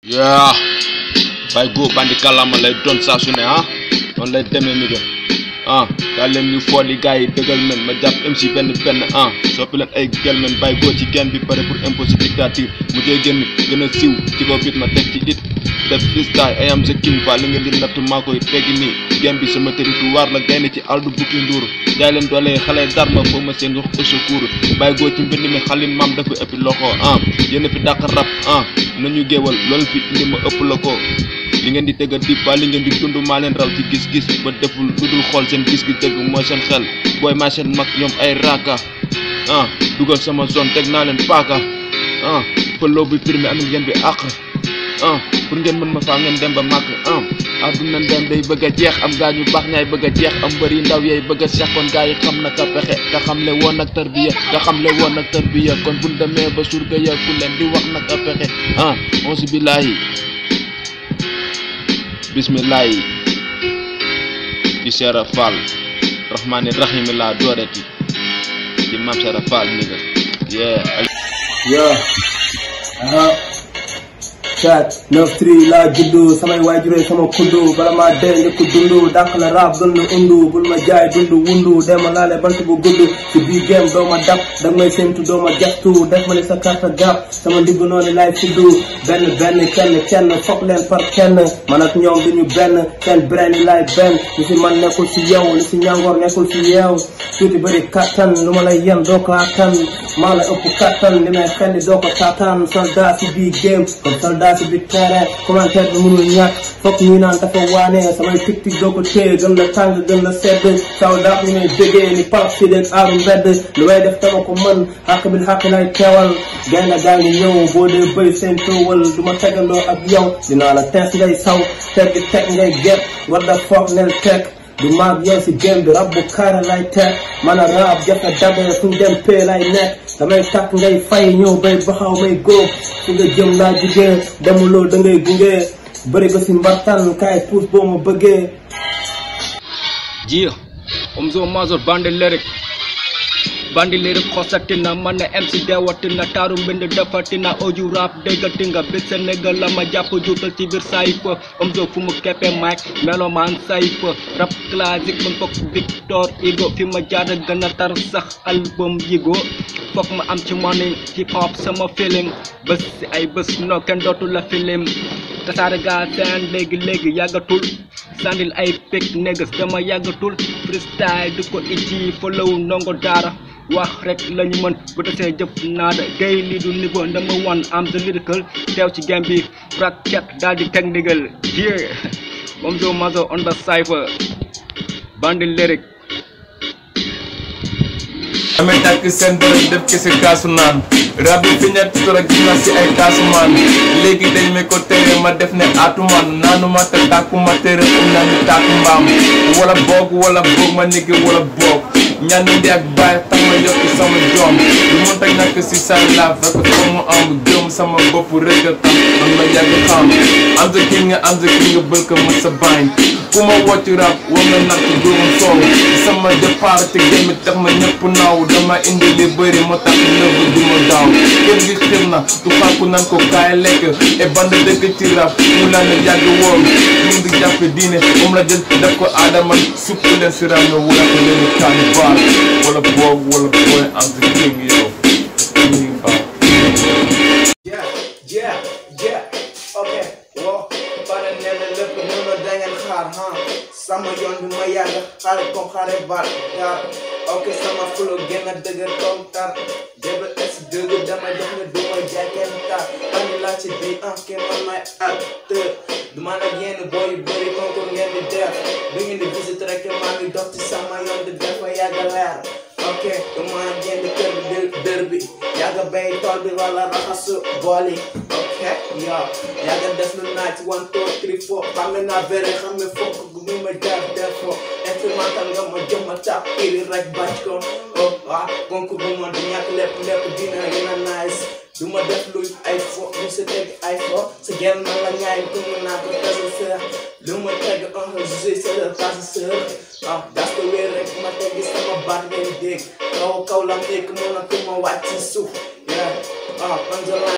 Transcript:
yaa bay góo bandi kàllaama lay doon saa su ne ah noonu lay demee ni ga ah kaa leen ñu fool yi gars yi dëggal men ma jàpp MC benn benn ah soppi leen ay gel men bay góo ci genn bi pare pour imposer dictature mu jee génn gën a siiw ci ko bit ma teg ci it def freestyle I am the king fa li ngeen di natt maa koy teggi nii genn bi sama territoire la gaynde ci aldu bukki nduur jaay leen doole xale darma foo ma seen wax au secours bay góo ci mbind mi xalin maam dafa ëppi loxo ah yéen fi dàq rap ah nañu géewal loolu fi indi ma ëpp la ko li ngeen di tëgg a dib ba li ngeen di dund maa leen raw ci gis-gis ba deful lu dul xool seen gis gi dëgg mooy seen xel booy maa seen mag ñoom ay raaka ah dugal sama zone teg naa leen paaka ah pëloo bi pirmi amit ngeen bi àq ah pour ngeen mën ma faa ngeen dem ba màkk ah adduna ndem day bëgg a jeex am gaa ñu baax ñaay bëgg a jeex am mbëri ndaw yay bëgg a seex kon gaa yi xam na ka pexe ka xamle woon ak tarbiya ka xamle woon ak tarbiya kon buñ demee ba surga ya ku leen di wax nag a pexe ah onsi billaahi bismillahi ci Seera Fall rahmaani rahimi laa dooreti ci maam Seera Fall ni nga yeah yo aha chat neuf tri laa juddu samay waajuree sama kuddu bala maa dee njëkk dundu dàq la raab gën la undu bul ma jaay dundu wundu dema laale bant bu gudd ci biir game doo ma dab dag may séntu doo ma jaxtu def ma ni sa carte gap sama ndigg noonu laay fuddu benn benn kenn kenn foog leen par kenn man ak ñoom duñu benn seen brain yi laay benn li si man nekkul si yow li si ñàngoor nekkul si yeew tuuti bëri kattan lu ma lay yen doo ko attan maa la ëpp kattan li may xelli doo ko taataan soldat si biir game comme soldat si biir terrain commentaire bi mënul ñàkk foog ñuy naan dafa waane samay tic-tic doo ko téye gën la tàng gën la sedd soldat ñu may déggee ni pap si dégg aaru mbedd lu may def dama ko mën xàq bi xàq lay teewal gaynde gaa ngi ñëw boo dee bëy seen toowal du ma tegandoo ak yow dinaa la tees ngay saw teg di teg ngay get war da foog nel teg du maag yow si game bi rab bu kaara lay teg man a raab jafe dabe fu ñu dem pee lay nekk damay takk ngay fay ñëw bay baxaw may góob fu nga jëm laa jugee demuloo da ngay gunge bëri ko si mbartan kaay puus boo ma bëggee Jia, Omzo Mazur Bandi Lyric Bandi Lyric xosatina man ne MC deewatina taaru mbind defatina audio rap déggati nga bit Sénégal la ma jàpp juutal ci biir sayfa Omzo fu mu keppe mic melomaan sayfa rap classique man fokk Victor Hugo fi ma jaar gën a tar sax album yigo fokk ma am ci money hip hop sama feeling bés si ay bés no kenn dootu la filim tasaare gaa seen léegi léegi yàggatul sandil ay pek négas dama yàggatul freestyle di ko iji follow ndongo daara wax rek lañu mën bu desee jëf naada gay lii du niveau dama wan am the lyrical teew ci game bi bracket daal di teg ndigal yeah Omzo Mazo on the cypher Bandi Lyric damay tàkk seen bërëb def ki si kaasu naan rab yi fi ñett tur ak gis si ay kaasu maan léegi dañ may ko tere ma def ne aatumaan naanuma te tàkkuma tere um naa ni tàkku mbaam wala boog wala boog ma niggi wala boog ñaan ndi ak bàyyi tax ma yokki sama joom lu mun ta ñàkk si sa laaf rek ko mu am gëm sama bopp rek a tax man ma yàgg xam am the king nga am the king nga bël ko ma sa bañ ku ma wocc rap war nga natt góorum soow sama départ te gémmi tax ma ñëpp naaw dama indi li bëri moo tax nëbb du ma daaw kër gi xir na du fàkku nan ko kaay lekk e band dëkk ci rap mu laa ne yàgg woom ñu ngi jàpp diine moom la jël def ko aadama supp leen si rap nga wala ko leen kaani baar wala boog wala booy am the king yow ñu baax yeah yeah yeah ok wo pare ne la lépp mën na dangeen xaar ha sama yoon bi ma yàgg xaare comme xaare baat gaar ok sama flow gën a dëgër comme tar DBS dëgg dama jox ne du ma jaay kenn tar ani laa ci biir ah ke man may acteur du man ak yenn booy yu bëri concours ngeen di def bi ngeen di visite rek maa ngi dox ci sama yoon di def fa yàgg leer ok dama génn kër bi dër bi yàgg bay tool bi wala raxasu bool yi ok yow yàgg def lu naaj one two three four xam nga naa bere xam nga fokk gu mu ma jaar def ko instrumental nga ma jëm ma tap iri rek bàcc ko oh ah concours bu ma du ñàkk lépp lépp dina gën a nice du ma def lu ay fo du sa teg ay fo sa genn na la ñaay ku mu naa ko tasa sër lu ma teg un jugé sa la tasa sër ah das ko wéer rek ma teggi sama baat ngeen dégg kaw kaw la nekk mën a ku ma wàcc ci suuf yeah ah